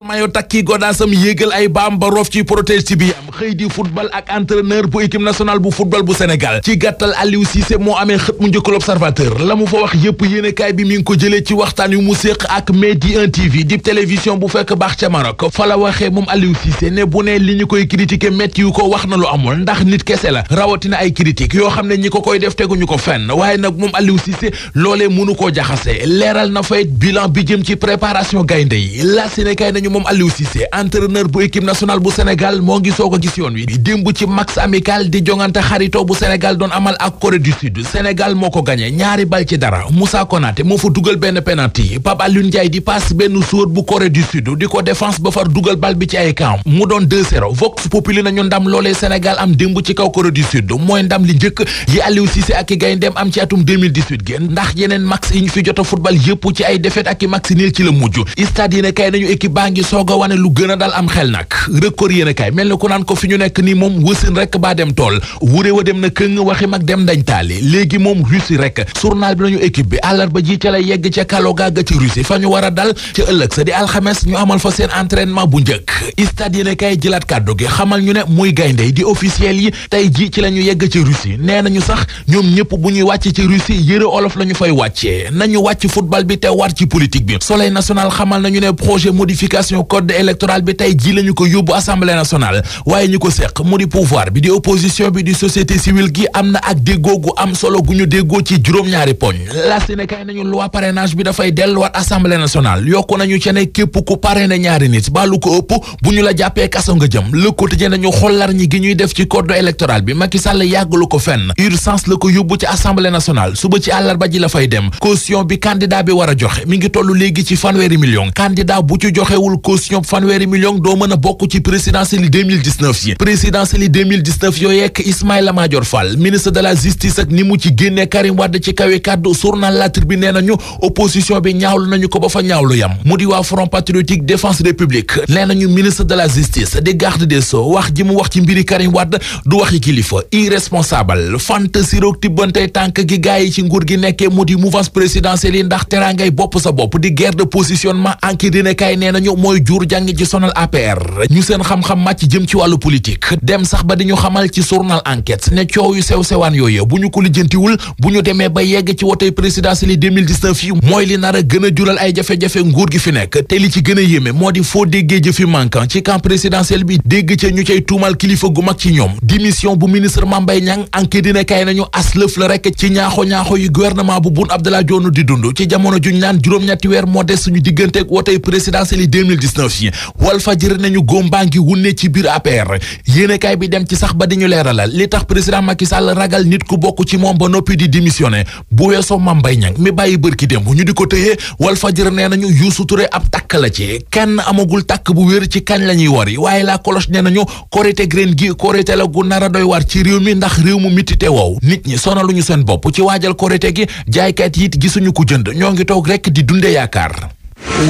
mayo takki godaasam yéegal ay baam ba roof ci protège ci bi am xëy di football ak entraîneur bu équipe nationale bu football bu Sénégal ci gàttal Aliou Cissé moo amee xët mu njëkk l'Observateur la mu fa wax yépp yéenekaay bi mi ngi ko jëlee ci waxtaan yu mu séq ak Medi 1 TV di télévision bu fekk baax ca Maroc fa la waxee moom Aliou Cissé ne bu ne li ñu koy critiquer métti yu ko wax na lu amul ndax nit kese la rawatina ay critique yoo xam ne ñi ko koy def teguñu ko fenn waaye nag moom Aliou Cissé loolee mënu koo jaxase leeral na fayit bilan bi jëm ci préparation gaynde yi la Sénégal nañu moom Aliou Cissé entraîneur bu équipe nationale bu Sénégal moo ngi soog a gis yoon wi démb ci match amical di jongante xarito bu Sénégal doon amal ak Corée du Sud Sénégal moo ko gagné ñaari bal ci dara Moussa Konaté moo fa dugal benn penalty Pape Alioune Ndiaye di passe benn joueur bu Corée du Sud di ko défense ba far dugal bal bi ci ay camp mu doon 2-0 Vox Populi nañu ndam loolee Sénégal am démb ci kaw Corée du Sud mooy ndam li njëkk yi Aliou Cissé ak i gayndeem am ci atum 2018 génn ndax yeneen match yi ñu fi jot a football yëpp ci ay défaite ak i match nil ci la mujj stade yéen kay nañu équipe baa ngi soog a wane lu gën a dal am xel nag record yéen kay mel na ku naan ko fi ñu nekk nii moom wësin rek baa dem tool wuré wa dem na këng waxi mag dem dañ taali léegi moom Russie rek journal bi nañu équipe bi àllarba ji ca la yegg ca Kaloga ga ci Russie fa ñu war a dal ca ëllëg sa di alxames ñu amal fa seen entraînement bu njëkk stade yéen kay jëlaat kàddu gi xamal ñu ne muy gaynde di officiel yi tey ji ci la ñu yegg ci Russie nee nañu sax ñoom ñëpp bu ñuy wàcc ci Russie yëre olof la ñu fay wàccee nañu wàcc football bi te war ci politique bi Soleil national xamal nañu ne projet modification code électoral bi tey ji la ñu ko yóbbu assemblée nationale waaye ñu ko seq mu di pouvoir bi di opposition bi di société civile gi am na ak déggoo gu am solo gu ñu déggoo ci juróom-ñaari poñ la Sénégal nañu loi parrainage bi dafay delluwaat assemblée nationale yokku nañu ci ne képp ku parrainé ñaari nit ba lu ko ëpp bu ñu la jàppee kaso nga jëm le quotidien nañu xollar ñi gi ñuy def ci code électoral bi Macky Sall yàggalu ko fenn urgence la ko yóbbu ci assemblée nationale suba ci àllarba ji la fay dem caution bi candidat bi war a joxe mi ngi toll léegi ci fanweeri million candidat bu ci joxewul caution fanweeri million doo mën a bokk ci présidentielle 2019 yi présidentielle 2019 yooyu ak Ismaïla Madior Fall ministre de la justice ak ni mu ci génnee Karim Wade ci kawe kàddu journal La Tribune nee nañu opposition bi ñaawlu nañu ko ba fa ñaawlu yam mu di waa Front Patriotique Défense République nee nañu ministre de la justice di garde des sceaux wax ji mu wax ci mbiri Karim Wade du waxi kilifa irresponsable fantasi roog tibbante tànk gi gaay yi ci nguur gi nekkee mu di mouvance présidentielle yi ndax teraangay bopp sa bopp di guerre de positionnement enquête dina kay nee nañu mooy jur jàngi ci sonal APR ñu seen xam-xam màcc jëm ci wàllu politique dem sax ba di ñu xamal ci journal enquête ne coow yu sew sewaan yooyu bu ñu ko lijjantiwul bu ñu demee ba yegg ci wotey présidentielle 2019 yi mooy li nar a gën a jural ay jafe-jafe nguur gi fi nekk te li ci gën a yéeme moo di foo déggee jëfi manquant ci camp présidentiel bi dégg ca ñu cay tuumal kilifa gu mag ci ñoom démission bu ministre Mame Mbaye Niang enquête dina kay nañu as lëf la rek ci ñaaxo ñaaxo yu gouvernement bu Boun Abdallah Dionne di dund ci jamono juñ naan juróom-ñetti weer moo des suñu digganteeg wotey présidentielle 2019 yi Walfadjri nañu góombaa ngi wunne ci biir APR yéenekaay bi dem ci sax ba di ñu leeralal li tax président Macky Sall ragal nit ku bokk ci moom ba noppi di démissionné bu weesoo Mame Mbaye Niang mi bàyyi bërki démb ñu di ko tëyee Walfadjri nee nañu Youssou Touré ab takk la ci kenn amagul takk bu wér ci kañ la ñuy wari waaye la cloche nee nañu korite graine gi korite la gu nar a doy war ci réew mi ndax réew mu mitite wow nit ñi sonaluñu seen bopp ci waajal korite gi jaaykat yi it gisuñu ku jënd ñoo ngi toog rekk di dunde yaakaar